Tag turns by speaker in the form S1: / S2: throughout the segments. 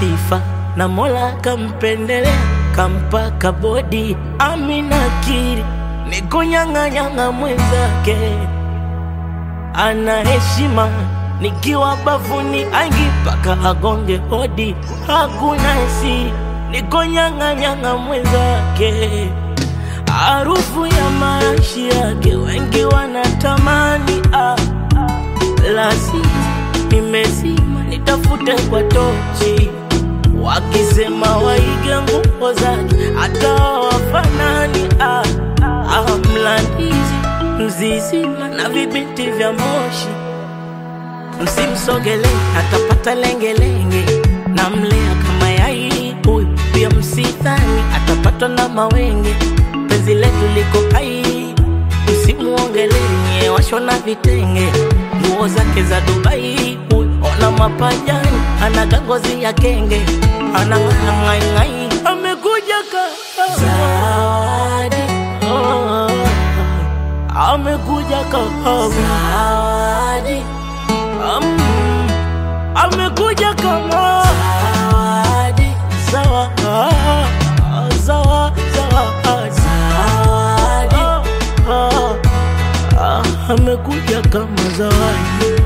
S1: sifa na Mola kampendelea kampa kabodi. Amina kiri ni kunyang'anyang'a mwenzake, ana heshima nikiwa bafuni aingi paka agonge hodi, hakuna si niko nyang'anyang'a mwenzake, harufu ya marashi yake wengi wanatamani ah, lazima nimezima nitafute kwa tochi, wakisema waige nguo zake hata wafanani ah, ah, mlandizi mzizima na vibinti vya moshi msimsogele atapata lengelenge, na mlea kama yai huyu pia msidhani atapatwa na mawenge. Penzi letu liko hai, msimuongelenye washona vitenge, nguo zake za Dubai huyu ona mapajani, ana ngozi ya kenge, ana ng'aing'ai, amekuja ka zawadi oh, amekuja ka zawadi Um, amekuja kama zawadi, sawa, ah, sawa, sawa, zawadi, ah, ah, amekuja kama zawadi.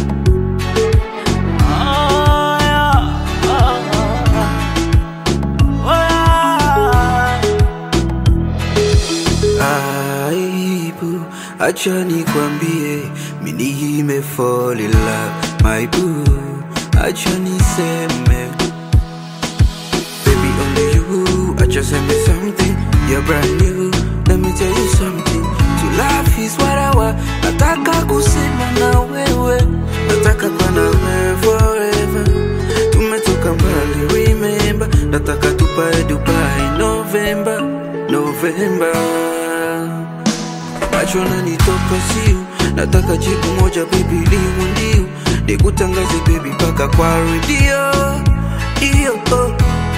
S1: Ah, yeah, ah, ah, ah.
S2: aibu, acha nikwambie, mimi nime fall in love, my boo, acha niseme, baby only you, acha seme something, you're brand new, let me tell you something, to love is what I want, nataka kusema na wewe, nataka kuwa na wewe forever, tumetoka mbali, remember, nataka tupae Dubai, November, November macho nanitoka siu, nataka jibu moja baby, liwe ndio nikutangaze baby mpaka kwa redio iyo oh.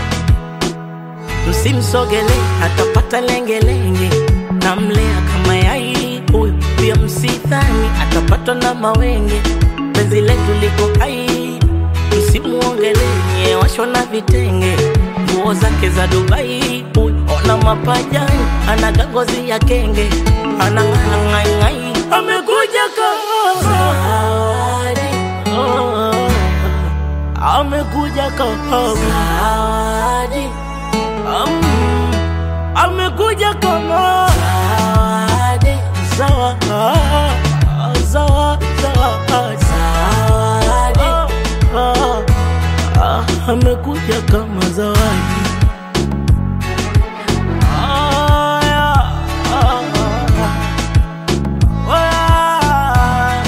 S1: msimsogele atapata lengelenge, na mlea kama yai huyu pia msidhani atapatwa na mawenge. Penzi letu liko hai, msimuongelenye washona vitenge, nguo zake za Dubai huyu ona mapajani, ana ngozi ya kenge, ana ng'aing'ai, amekuja kama zawadi oh, amekuja kama zawadi Um, amekuja kama zawadi, sawa, ah, sawa, sawa, zawadi, ah, ah, amekuja kama zawadi. Ah, yeah, ah, ah, ah.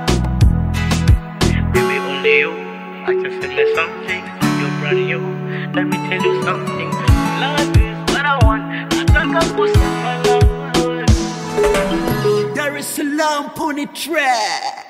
S1: Baby, only you. I just said me something. You're brand new. Let me tell you something. Love is what I want. Nataka kusema na wewe.
S3: Dar es Salaam Pony Track.